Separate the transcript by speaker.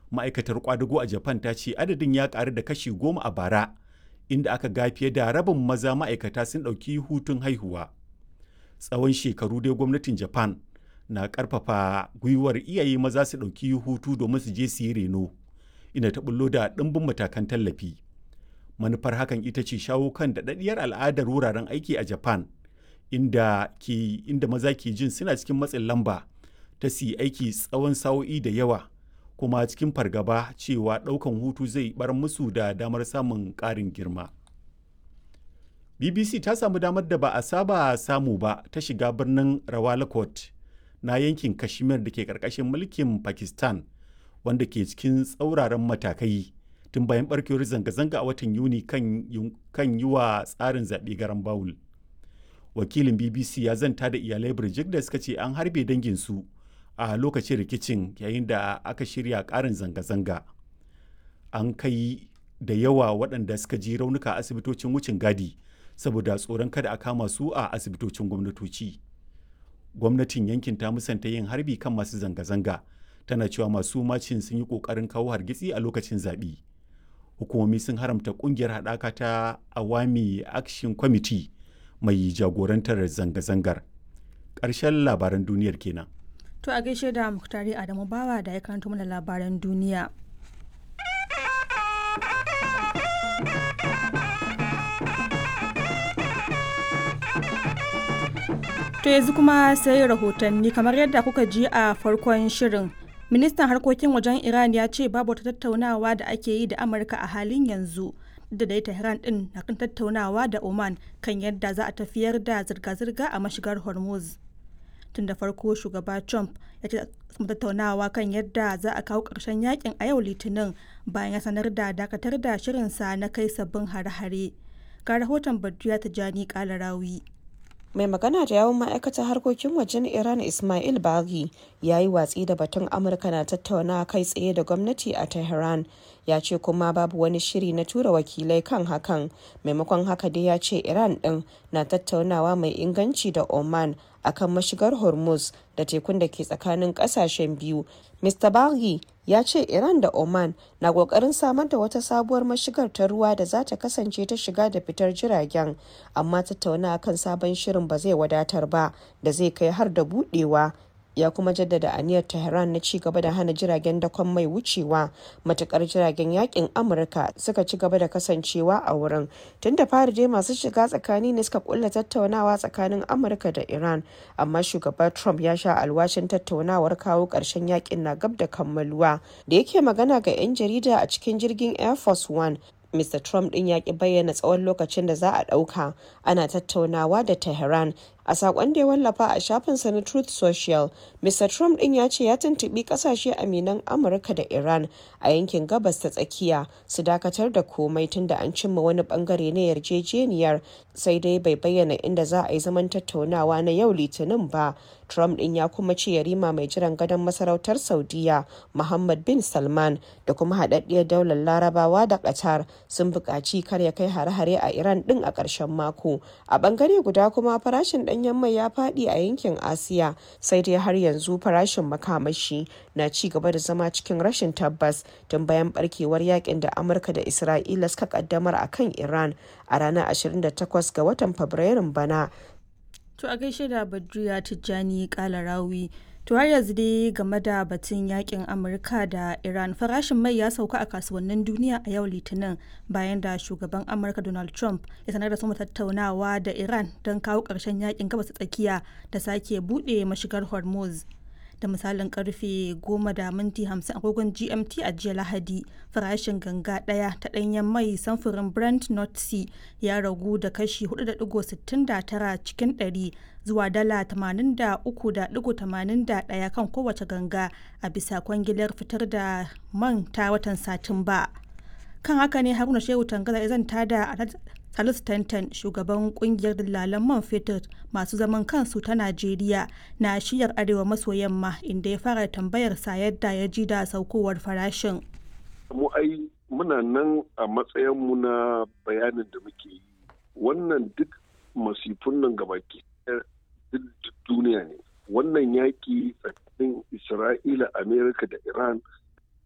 Speaker 1: ma'aikatar kwadago a japan ta ce adadin ya karu da kashi goma a bara inda aka ga fiye da rabin maza ma'aikata sun ɗauki hutun haihuwa tsawon shekaru dai gwamnatin japan na karfafa gwiwar iyaye maza su ɗauki hutu domin su je su yi reno inda ta bullo da ɗimbin matakan tallafi manufar hakan ita ce shawo kan daɗaɗɗiyar al'adar wuraren aiki a japan inda, ke, inda maza ke jin suna cikin matsin lamba ta su yi aiki tsawon sa'o'i da yawa kuma cikin fargaba cewa ɗaukan hutu zai bar musu da damar samun ƙarin girma bbc ta samu damar da ba a saba samu ba ta shiga birnin rawalakot na yankin kashmir da ke ƙarƙashin mulkin pakistan wanda ke cikin tsauraran matakai tun bayan barkewar zanga-zanga a watan yuni kan yi wa tsarin zaɓe garan bawul wakilin bbc ya zanta da iyalai birjik da suka ce an harbe danginsu a lokacin rikicin yayin da aka shirya ƙarin zanga-zanga an kai da yawa waɗanda suka ji raunuka a asibitocin wucin gadi saboda tsoron kada a kama su a asibitocin gwamnatoci gwamnatin yankin ta musanta yin harbi kan masu zanga-zanga tana cewa masu macin sun yi ƙoƙarin kawo hargitsi a lokacin zaɓe hukumomi sun haramta ƙungiyar haɗaka ta awami action committee mai jagorantar zanga-zangar ƙarshen labaran duniyar kenan
Speaker 2: To a gaishe da Muktari Adamu Bawa da ya karanto mana labaran duniya. To yanzu kuma sai rahotanni kamar yadda kuka ji a farkon shirin. Ministan harkokin wajen Iran ya ce babu wata tattaunawa da ake yi da Amurka a halin yanzu. da dai Tehran din na kan tattaunawa da Oman kan yadda za a tafiyar da zirga-zirga a mashigar Hormuz. tun da farko shugaba trump ya ce tattaunawa kan yadda za a kawo ƙarshen yakin a yau litinin bayan ya sanar da dakatar da shirinsa na kai sabbin hare-hare ga rahoton badriya tijjani kalarawi
Speaker 3: mai magana da yawon ma'aikatar harkokin wajen iran ismail baghi ya yi watsi da batun amurka na tattauna kai tsaye da gwamnati a tehran ya ce kuma babu wani shiri na tura wakilai kan hakan maimakon haka dai ya ce iran din na tattaunawa mai inganci da oman akan mashigar hormuz da tekun da ke tsakanin kasashen biyu mr baghi ya ce iran da oman na kokarin samar da wata sabuwar mashigar ta ruwa da za ta kasance ta shiga da fitar jiragen amma tattauna kan sabon shirin ba zai wadatar ba da zai kai har da budewa ya kuma jaddada aniyar tehran na ci gaba da hana jiragen dakon mai wucewa matukar jiragen yakin amurka suka ci gaba da kasancewa a wurin tun da fari dai masu shiga tsakani ne suka kulla tattaunawa tsakanin amurka da iran amma shugaba trump ya sha alwashin tattaunawar kawo karshen yakin na gab da kammaluwa da yake magana ga 'yan jarida a cikin jirgin air force one Mr. Trump din ya ki bayyana tsawon lokacin da za a ɗauka ana tattaunawa da Tehran a sakon da ya wallafa a shafinsa na Truth Social. Mr. Trump din ya ce ya tuntuɓi ƙasashe aminan Amurka da Iran a yankin gabas ta tsakiya su dakatar da komai tun da an cimma wani bangare na yarjejeniyar sai dai bai bayyana inda za a yi zaman tattaunawa na yau litinin ba. Trump din ya kuma ce yarima mai jiran gadon masarautar Saudiya Muhammad bin Salman da kuma haɗaɗɗiyar daular Larabawa da Qatar sun buƙaci kar ya kai hare-hare a Iran din a ƙarshen mako. A ɓangare guda kuma farashin ɗanyen mai ya faɗi a yankin Asiya sai dai har yanzu farashin makamashi na ci gaba da zama cikin rashin tabbas tun bayan barkewar yakin da Amurka da Isra'ila suka kaddamar a kan Iran a ranar 28 ga watan Fabrairun bana.
Speaker 2: To a gaishe da Badriya Tijjani Kalarawi. To har yanzu dai game da batun yakin Amurka da Iran farashin mai ya sauka a kasuwannin duniya a yau Litinin bayan da shugaban Amurka Donald Trump ya sanar da su tattaunawa da Iran don kawo ƙarshen yakin gabas tsakiya da sake buɗe mashigar Hormuz. da misalin karfe 10 da minti 50 agogon gmt a jiya lahadi farashin ganga daya ta danyen mai samfurin brent north sea ya ragu da kashi 4.69 cikin 100 zuwa dala 83.81 kan kowace ganga a bisa kwangilar fitar da man ta watan satumba kan haka ne haruna shehu tangaza ya zanta da Salisu Tantan shugaban kungiyar dillalan man fetur masu zaman kansu ta Najeriya na shiyar arewa maso yamma inda ya fara tambayar sa yadda ya ji da saukowar farashin.
Speaker 4: Mu ai muna nan a matsayinmu na bayanin da muke yi. Wannan duk masifun nan gabaki duk duniya ne. Wannan yaƙi tsakanin Isra'ila, Amerika da Iran